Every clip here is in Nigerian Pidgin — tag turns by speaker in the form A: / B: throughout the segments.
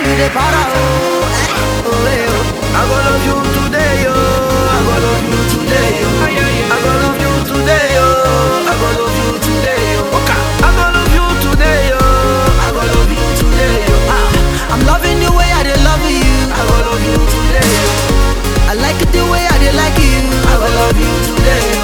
A: you dey para oh, eh, oh, eh, oh. I go love you today, yo. I go love you today, yo. I go love you today, yo. I go love you today, yo. I go love you today, yo. I go love you today, yo. Ah, I'm loving the way I dey love you. I go love you today, yo. I like it the way I dey like you. I go love you today, yo.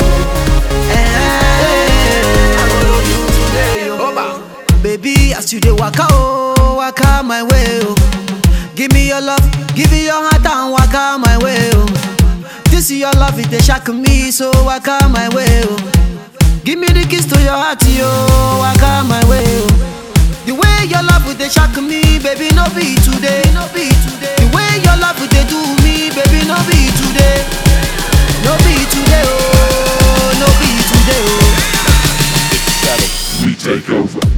A: Eh, I go love you today, yo. Baby, as you dey waka oh, waka my way oh. Give me your love, give me your heart and waka my way oh. This is your love, it dey shock me, so waka my way oh. Give me the keys to your heart, yo, waka my way oh. The way your love would dey shock me, baby, no be today, no be today. The way your love would dey do me, baby, no be today, no be today, oh, no be today, oh.
B: We take over.